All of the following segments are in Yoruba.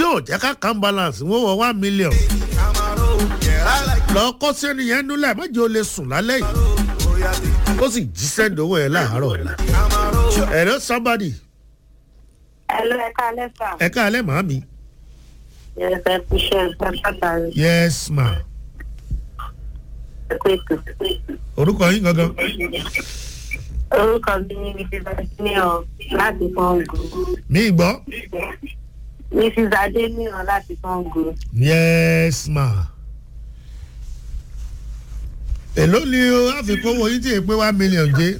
ò jẹ́ ká kan balance wọ́n wọ one million lọ kọ́ sẹ́ni yẹn núlẹ̀ mọ́jọ́ lè sùn lálẹ́ yìí ó sì jí sẹ́ńdì owó yẹn láàárọ̀ ọ̀la ẹ̀rọ somebody Hello, ẹ káalẹ́ sà. ẹ káalẹ́ màámi Yes, ẹ kú iṣẹ́ ẹ pàtàkì yes ma ẹ kú ètò. orúkọ yín gangan Orúkọ mi ni Mrs. Adéníyàn láti Kọ́ngù. mi gbọ́ Mrs. Adéníyàn láti Kọ́ngù. yes ma èló ni o àfikún owó yín tí èpè one million jẹ́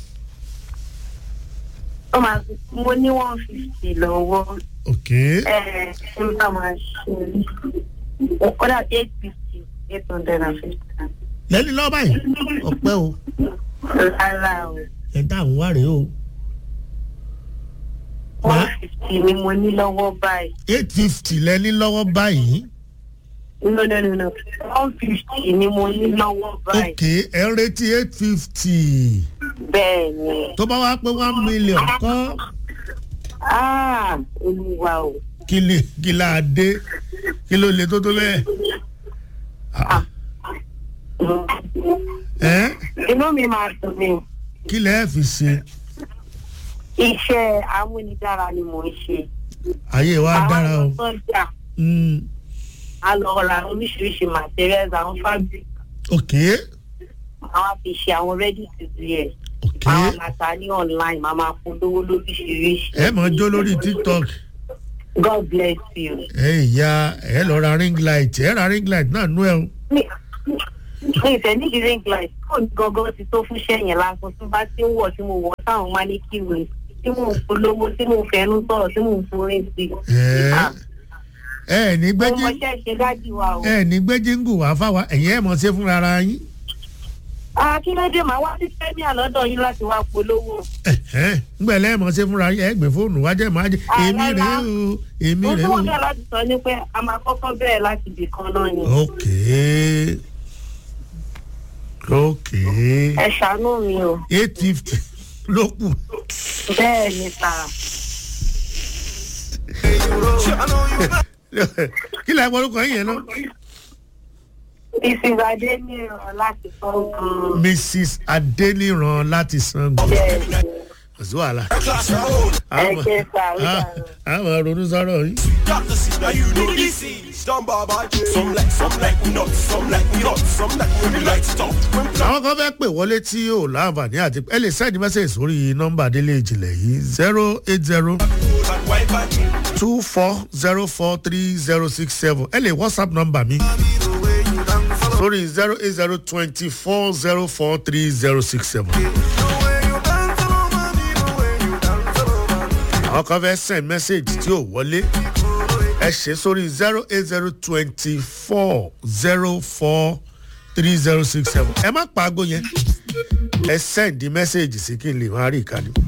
Ó máa fi mo ní one fifty lọ́wọ́. ok Ẹ ẹ ṣé n bá máa ṣe ó kọ́dà eight fifty eight hundred and fifty. lẹ́ni lọ́ọ́ báyìí ọ̀pẹ́ o Rárá o. ẹ̀ dá àwọn wá rèé o One fifty ni mo ní lọ́wọ́ báyìí. eight fifty lẹ́ni lọ́wọ́ báyìí No no no no one fifty ni mo ní lọ́wọ́ báyìí. ok ẹ̀ ń retí eight fifty Bẹ́ẹ̀ ni. tó bá wá pé one million kọ́ Ah, olúwa o. kí lè kí là á dé kí ló lè tó tó bẹ́ẹ̀ Ah. ẹ́ inú mi máa dùn mí kí lẹ́ẹ̀ fi ṣe iṣẹ́ amúnidára ni mò ń ṣe. ayé wa dára o àwọn sọ́jà Mm, a lọ ra oríṣiríṣi materials àwọn fabric ok àwọn fi ṣe àwọn ready to wear ok àwọn màtá ní online màá máa polówó lóríṣiríṣi. ẹ mọ̀ jó lórí tiktok God bless you. ẹ ìyá ẹ lọ ra ring light ẹ ra ring light náà nú ẹ o mi mi ìfẹ́ nídìí ring light kò ní gangan ti tó fún sẹ́yìn lásán tí bá ti ń wọ̀ tí mo wọ̀ táwọn máa ní kí wèé tí mò ń polówó tí mò ń fẹnu sọ̀rọ̀ tí mò ń forí sí i. ẹ Ah. ẹ ní mo gbẹ́jì mọṣẹ́ ṣe dájú wa o. ẹ ní gbẹ́jì ń gùn wá fáwa ẹ̀yìn ẹ̀ mọ̀ ṣe fúnra ara yín akíndé màá wá sí fẹ́mi àlọ́dọ̀ yín láti wá polówó. ngbẹ̀lẹ́ ẹ̀ mọ̀ ṣe fúnra yín ẹ gbé fóònù wájẹ́ máa jẹ́ Ah, èmi rèé rárá. o èmi mo rèé tún o wọ́n bẹ̀rẹ̀ láti sọ ní pé a máa kọ́kọ́ bẹ̀rẹ̀ láti ibì kan náà ni. ok ok ẹ ṣàánú mi o. eight fifty ló kù bẹ́ẹ̀ ni sà. kí lè gbọ́dọ̀ yín yẹn náà mrs adéníran láti fọ́nkàn. mrs adeniran láti sango bẹ́ẹ̀ ni kò sí wàhálà ẹ ṣe sà ó dàrú. àwọn ronú sọ̀rọ̀ yìí. Now you know this is done by by Some like, some like we not, some like we not, some like when we light it up. When we àwọn kan fẹ́ pè wọlé tí yóò láǹfààní àti ẹ lè send message sórí nọ́mbà délé ìjìnlẹ̀ yìí zero eight zero and wipe back two four zero four three zero six seven ẹ lè whatsapp nọ́mbà mi sórí zero eight zero twenty four zero four three zero six seven. àwọn kan fẹ́ send message tí ò wọlé ẹ ṣe sórí zero eight zero twenty four zero four three zero six seven ẹ má pa aago yẹn ẹ send message sí kí n lè máa rí ìkànnì.